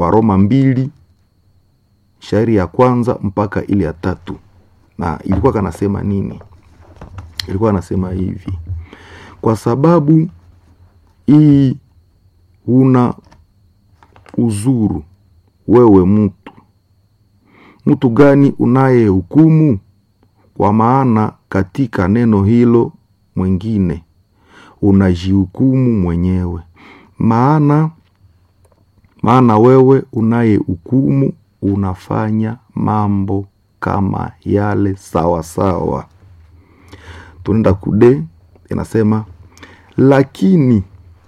Waroma mbili shairi ya kwanza mpaka ile ya tatu, na ilikuwa kanasema nini? Ilikuwa anasema hivi: kwa sababu hii una uzuru wewe mtu mtu gani unayehukumu? Kwa maana katika neno hilo mwingine unajihukumu mwenyewe. Maana maana wewe unayehukumu unafanya mambo kama yale sawa sawa. Tunaenda kude, inasema lakini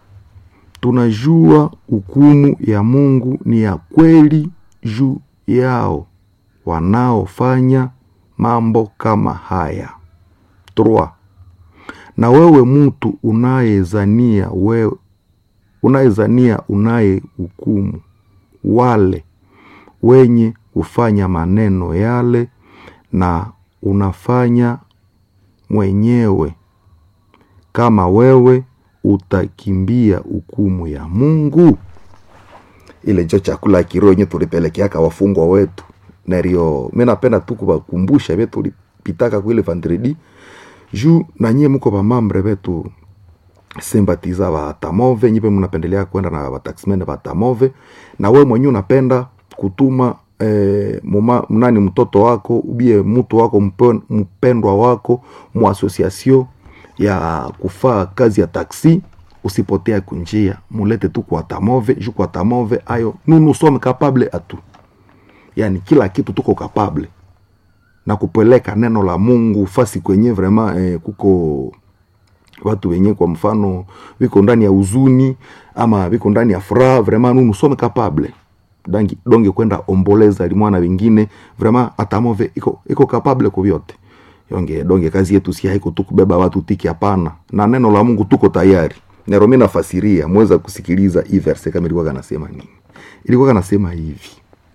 tunajua hukumu ya Mungu ni ya kweli juu yao wanaofanya mambo kama haya. Trois. Na wewe mtu unayezania wewe unayezania unayehukumu wale wenye kufanya maneno yale, na unafanya mwenyewe kama wewe utakimbia hukumu ya Mungu. Ile njo chakula ya kiroho yenye tulipelekeaka wafungwa wetu nario. Mi napenda tu kuwakumbusha vye tulipitaka kuile vendredi juu nanyie muko vamambre vetu sympathiza va tamove nyipe mnapendelea kwenda na vataxmen va tamove, na we mwenyewe unapenda kutuma eh, muma, mnani mtoto wako ubie mtu wako mpen, mpendwa wako mu association ya kufaa kazi ya taksi, usipotea kunjia, mulete tu kwa tamove juu kwa tamove ayo nunu some capable atu, yani kila kitu tuko capable na kupeleka neno la Mungu fasi kwenye vraiment eh, kuko watu wenye kwa mfano viko ndani ya huzuni ama viko ndani ya furaha, vraiment nous nous sommes capables dangi donge kwenda omboleza limwana wengine vraiment atamove iko iko capable kwa vyote yonge donge kazi yetu si haiko tu kubeba watu tiki, hapana. Na neno la Mungu tuko tayari. Nero mimi nafasiria, mweza kusikiliza hii verse kama ilikuwa kanasema nini. Ilikuwa kanasema hivi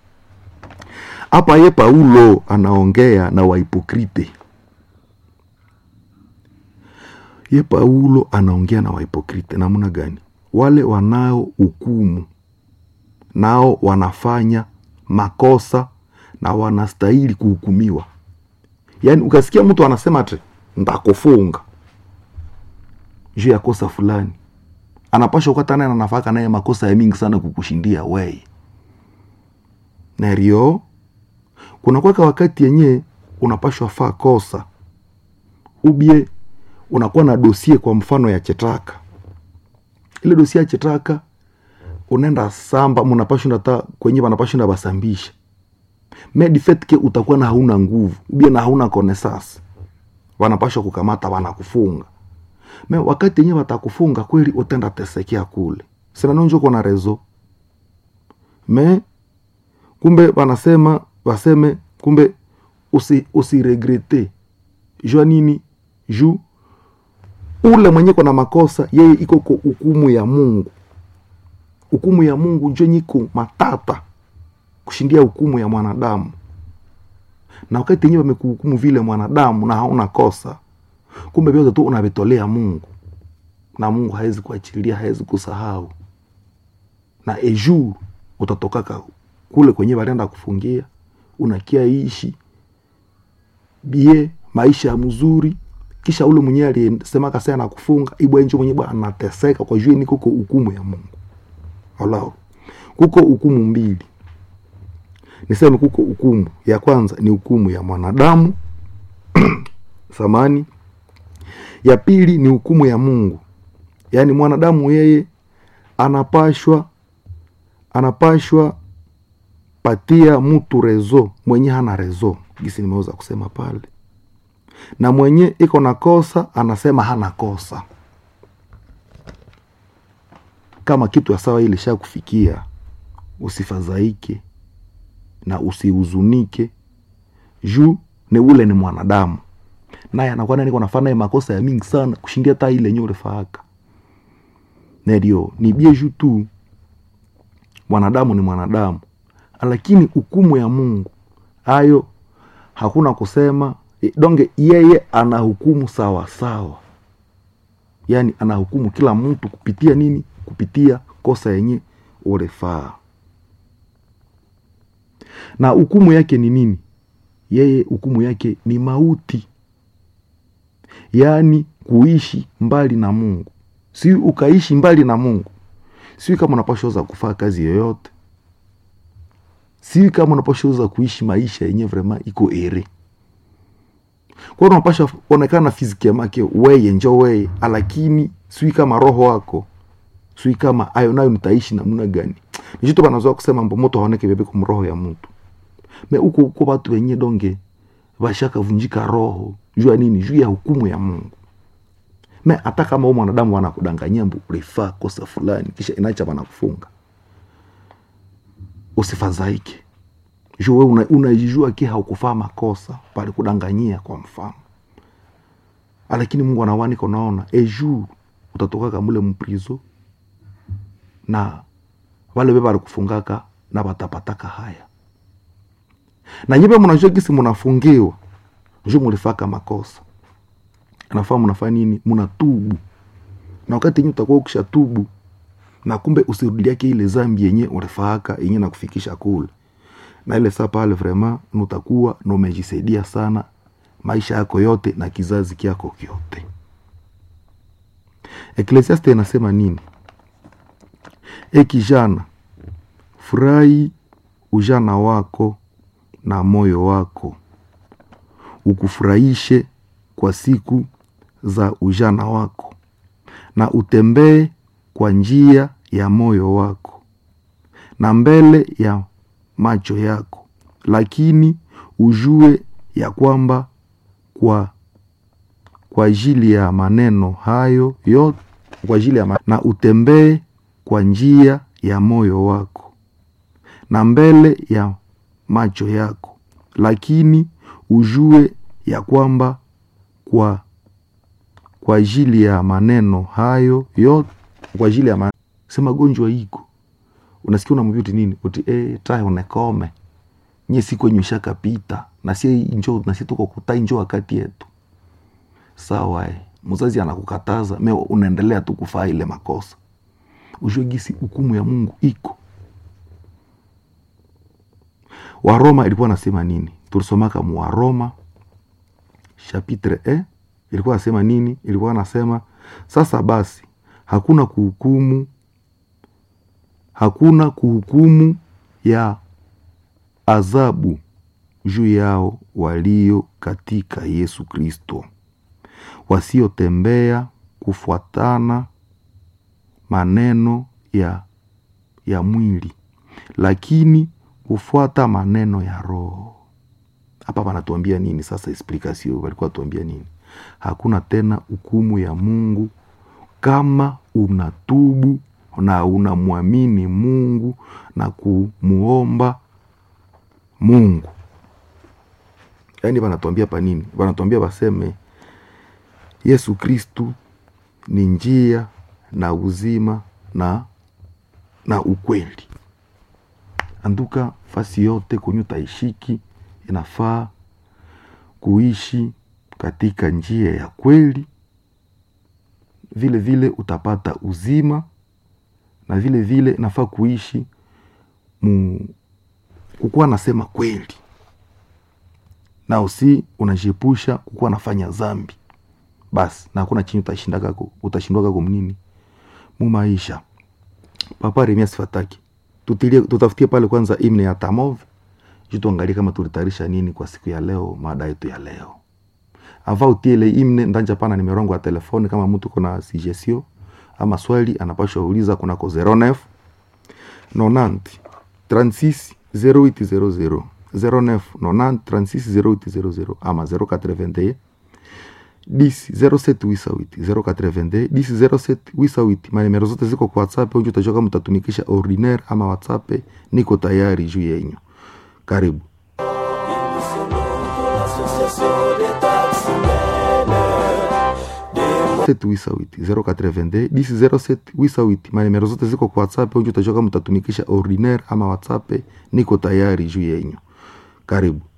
hapa, ye Paulo anaongea na wahipokrite ye Paulo anaongea na wahipokrite namna gani? Wale wanao hukumu nao wanafanya makosa na wanastahili kuhukumiwa. Yaani ukasikia mtu anasema ati ndakufunga juu ya kosa fulani, anapasha ukata naye anafaka naye makosa ya mingi sana kukushindia weye nario. Kuna kwaka wakati yenye unapashwa faa kosa ubie unakuwa na dosie kwa mfano ya chetaka, ile dosie ya chetaka unaenda samba, munapashinda hata kwenye wanapashinda basambisha medifetke utakuwa na hauna nguvu ubie na hauna konesas, wanapasha kukamata wanakufunga me wakati yenyewe watakufunga kweli, utenda tesekea kule sinanonjo kona rezo me kumbe wanasema waseme kumbe usi, usiregrete jua nini juu ule mwenye kona makosa yeye iko ko hukumu ya Mungu. Hukumu ya Mungu njo nyiko matata kushindia hukumu ya mwanadamu, na wakati yenyewe wamekuhukumu vile mwanadamu na hauna kosa, kumbe vyote tu unavitolea Mungu na Mungu hawezi kuachilia, hawezi kusahau, na ejur utatokaka kule kwenye walienda kufungia, unakia ishi bie maisha ya mzuri kisha ule mwenyewe aliyesema kasa na kufunga ibwa nje mwenyewe anateseka kwa juu ni kuko hukumu ya Mungu. Walao kuko hukumu mbili, niseme kuko hukumu ya kwanza ni hukumu ya mwanadamu samani, ya pili ni hukumu ya Mungu. Yaani mwanadamu yeye anapashwa anapashwa patia mtu rezo mwenye hana rezo, gisi nimeweza kusema pale na mwenye iko na kosa anasema hana kosa. Kama kitu ya sawa ile sha kufikia, usifadhaike na usihuzunike, juu ni ule ni mwanadamu, naye anakuwa niko nafanya makosa ya mingi sana kushindia hata ile yenyewe ulifaaka. Ndio ni bie juu tu, mwanadamu ni mwanadamu, lakini hukumu ya Mungu hayo hakuna kusema donge yeye anahukumu sawa sawa, yaani anahukumu kila mtu kupitia nini? Kupitia kosa yenye ulifaa. na hukumu yake ni nini yeye hukumu yake ni mauti yaani kuishi mbali na mungu si ukaishi mbali na mungu si kama unapashaweza kufaa kazi yoyote si kama unapashaweza kuishi maisha yenye vrema iko ere kwa hiyo unapasha onekana fiziki ya make weye njo weye lakini sui kama roho wako sui kama ayo nayo nitaishi namna gani nichito banazoa kusema mbo moto haoneke bebe kumroho ya mtu me uko uko batu wenye donge bashaka vunjika roho juu ya nini juu ya hukumu ya mungu me hata kama u mwanadamu wanakudanganyia mbu ulifaa kosa fulani kisha inacha wanakufunga usifadhaike juu we una- unajijua ki haukufaa makosa pale kudanganyia kwa mfano lakini mungu anawanika unaona ejour utatokaka mule mprizo na wale be balikufungaka na batapataka haya na nyibe mnajua gisi munafungiwa juu mulifaka makosa nafaa mnafanya nini mnatubu na wakati yenye utakuwa ukisha tubu na kumbe usirudiake ile zambi yenye ulifaaka yenye nakufikisha kule na ile saa pale vraiment nutakuwa na umejisaidia sana maisha yako yote na kizazi kyako kyote eklesiaste inasema nini e kijana furahi ujana wako na moyo wako ukufurahishe kwa siku za ujana wako na utembee kwa njia ya moyo wako na mbele ya macho yako lakini ujue ya kwamba kwa kwa ajili ya maneno hayo yote kwa ajili ya ma- na utembee kwa njia ya moyo wako na mbele ya macho yako lakini ujue ya kwamba kwa kwa ajili ya maneno hayo yote kwa ajili ya ma... sema gonjwa iko unasikia unamwambia uti nini uti eh tae unekome nye siku yenye ushakapita na sie njo na sie tuko kutai njo wakati yetu sawa eh. mzazi anakukataza me unaendelea tu kufaa ile makosa ujue gisi hukumu ya mungu iko waroma ilikuwa nasema nini tulisomaka mu waroma chapitre e ilikuwa nasema nini ilikuwa nasema sasa basi hakuna kuhukumu hakuna kuhukumu ya adhabu juu yao walio katika yesu kristo wasiotembea kufuatana maneno ya ya mwili lakini kufuata maneno ya roho hapa wanatuambia nini sasa explikasio walikuwa tuambia nini hakuna tena hukumu ya mungu kama unatubu na unamwamini mungu na kumuomba mungu yaani wanatuambia pa nini wanatuambia waseme yesu kristu ni njia na uzima na na ukweli anduka fasi yote kwenye utaishiki inafaa kuishi katika njia ya kweli vile vile utapata uzima na vile vile nafaa kuishi mu kukuwa nasema kweli na usi unajiepusha kukuwa nafanya zambi basi na hakuna chini utashindakako utashindwakako mnini mumaisha papa remia sifataki tutilie tutafutie pale kwanza imne ya tamov juu tuangalie kama tulitayarisha nini kwa siku ya leo mada yetu ya leo ava utie ile imne ndanja pana nimero yangu ya telefoni kama mtu kuna suggestion ama swali anapashwa uliza kunako 09 90 36 0800 09 90 36 0800 ama 081 10 07 082 10 07 88 manimero zote ziko kwa whatsapp unju utajua kama utatumikisha ordinaire ama whatsapp niko tayari juu yenyu karibu wisa 082 10 07 manimero zote ziko kwa whatsapp unju utajua kama utatumikisha ordinaire ama whatsapp niko tayari juu yenyu karibu